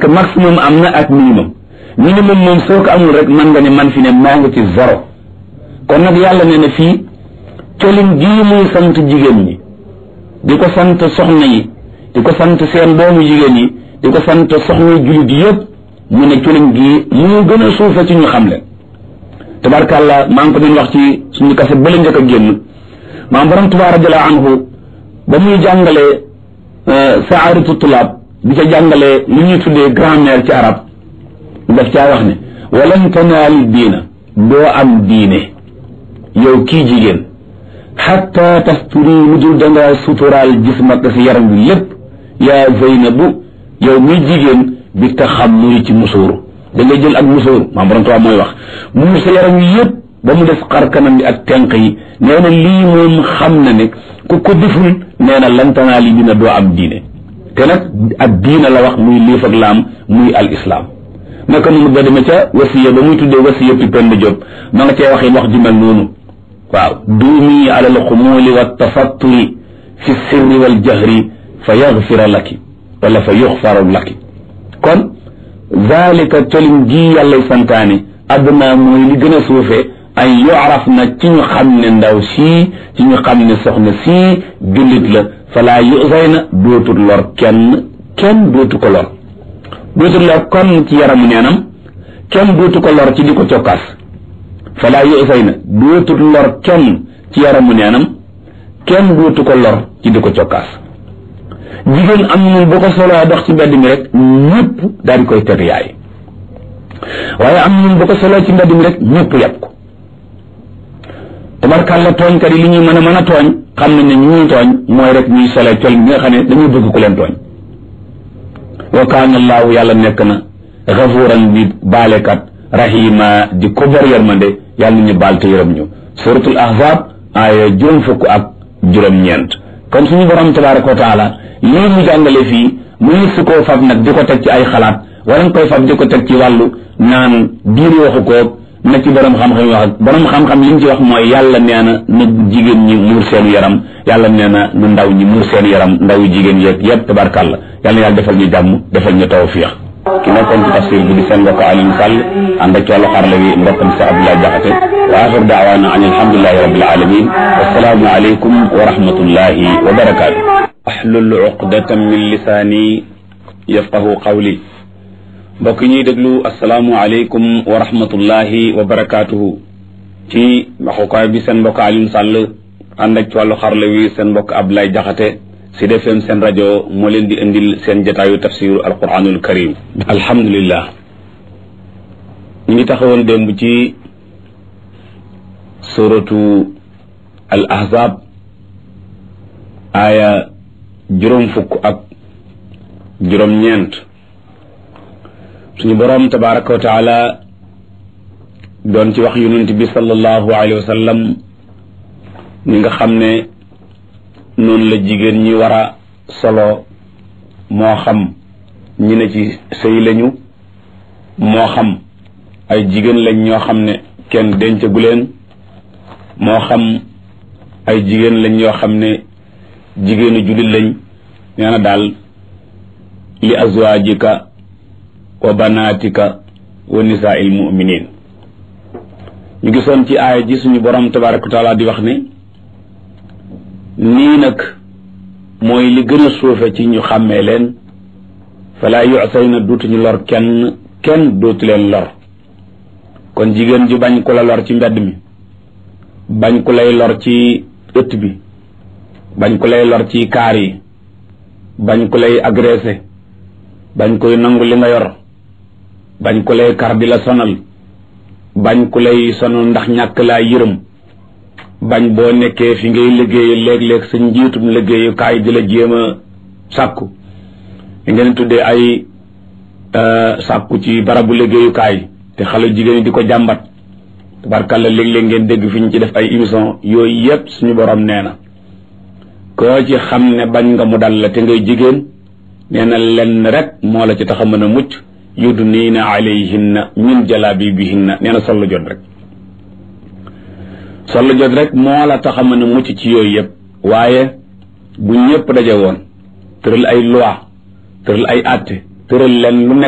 que maximum am na ak minimum minimum moom soo ko amul rek mën nga ne man fi ne maa ngi ci zéro kon nag yàlla nee na fii colin gii muy sant jigéen ñi di ko sant soxna yi di ko sant seen doomu jigéen yi di ko sant soxna jullit yëpp mu ne colin gii mu gën a suufe ci ñu xam leen tabarkàlla maa ngi ko doon wax ci suñu kase bële njëkk a génn maam borom Tuubaa radiyallaahu anhu ba muy jàngalee saaratu tulaab di ca jàngalee li ñuy tuddee grammaire ci arab daf caa wax ne walan tanaal diina doo am diine yow kii jigéen xatta tasturi lu dul dangaa suturaal jismak si yaram bi lépp yaa zeynabu yow muy jigéen bi taxammuri ci musóoru da ngay jël ak musóoru maam borom Tuubaa mooy wax muur sa yaram yi yëpp ba mu def xar kanam bi ak tenq yi nee na lii moom xam na ne ku ko deful nee na lantanaa li dina doo am diine te nag ak diina la wax muy liif ak laam muy al islam naka noonu ba demee ca wasiya ba muy tuddee wasiya pi pend Jóob ma nga cee waxee wax ju mel noonu waaw duumi ala al xumuuli wa tafatturi fi sirri wal jahri fa yaxfira laki wala fa yuxfaru laki kon zalika colin gii yàllay santaane adduna mooy li gën a suufee ay yuaraf na ci ñu xam ne ndaw sii ci ñu xam ne soxna sii jullit la falaa yusay na dootul lor kenn kenn dootu ko lor dootul lor kon ci yaramu neenam kenn dootu ko lor ci di ko cokkaas falaa yusay na dootul lor kenn ci yaramu neenam kenn dootu ko lor ci di ko cokkaas jigéen am na bu ko soloo dox ci mbedd mi rek ñëpp daal di koy teg yaay waaye am na bu ko soloo ci mbedd mi rek ñëpp yàpp ko tabarkàlla tooñkat yi li ñuy mën a mën a tooñ xam nañ ne ñu ñuy tooñ mooy rek ñuy solee col bi nga xam ne dañuy bëgg ku leen tooñ wa kaana allaahu yàlla nekk na gafuuran bi baalekat rahima di ko bor yërmande yàlla ñu baal te yërëm ñu suratul ahzab aaya juróom fukk ak juróom-ñeent kon suñu borom tabaraka wa taala lii mu jàngale fii muy su koo fab nag di ko teg ci ay xalaat wala nga koy fab di ko teg ci wàllu naan diine waxu koog na ci borom xam-xam yi wax ak borom xam-xam li ñu ci wax mooy yàlla nee na na jigéen ñi muur seen yaram yàlla nee na nu ndaw ñi muur seen yaram ndaw jigéen yeeg yëpp tabarkàlla yàlla na yàlla defal ñu jàmm defal ñu tawfiix ki nekkoon ci tafsir bi di seen mbokk Alioune Sall ànd ak ci wàllu xarala wi mbokkam si Abdoulaye Jaxate wa axir daawaana an alhamdulilahi rabbil alamin wassalaamu aleykum wa rahmatullahi wa barakaatu ahlul uqdatan min lisaani yafqahu qawli mbokk ñuy déglu asalaamualeykum wa rahmatullahi wa barakaatuhu ci waxukaay bi seen mbokk Alioune Sall ànd ak ci wàllu xarala wi seen mbokk Abdoulaye Jaxate Sud FM seen rajo moo leen di indil seen jataayu tafsiru alquranul karim alhamdulillah ñu ngi taxawoon démb ci suratu al ahzab aaya juróom fukk ak juróom-ñeent suñu boroom tabaraka wa taala doon ci wax yonent bi sallallahu alayhi wa sallam ni nga xam ne noonu la jigéen ñi war a solo moo xam ñi ne ci sëy lañu moo xam ay jigéen lañ ñoo xam ne kenn dencagu leen moo xam ay jigéen lañ ñoo xam ne jigéenu jullit lañ nee na daal li azwaajika wa banaatika wa nisaa'il mu'miniin ñu gisoon ci aaya ji suñu borom tabaraka wa taala di wax ne nii nag mooy li gën a suufe ci ñu xàmmee leen falaa yu'say na dootuñu lor kenn kenn dootu leen lor kon jigéen ju bañ ku la lor ci mbedd mi bañ ku lay lor ci ëtt bi bañ ku lay lor ci kaar yi bañ ku lay agressé bañ koy nangu li nga yor bañ ku lay kar di la sonal bañ ku lay sonal ndax ñàkk laa yërëm bañ boo nekkee fi ngay liggéey léeg-léeg sa njiitum liggéeyukaay di la jéem a sàkku li ngeen tuddee ay sàkku ci barabu liggéeyukaay te xale jigéen ñi di ko jàmbat tabarkàlla léeg-léeg ngeen dégg fi ñu ci def ay émission yooyu yépp suñu borom nee na koo ci xam ne bañ nga mu dal la te ngay jigéen nee na lenn rek moo la ci tax a mën a mucc yudniina alayhinna min jalaabibihinna nee na sollu jot rek sollu jot rek moo la tax a mën a mucc ci yooyu yëpp waaye bu ñëpp daje woon tëral ay loi tëral ay àtte tëral leen lu nekk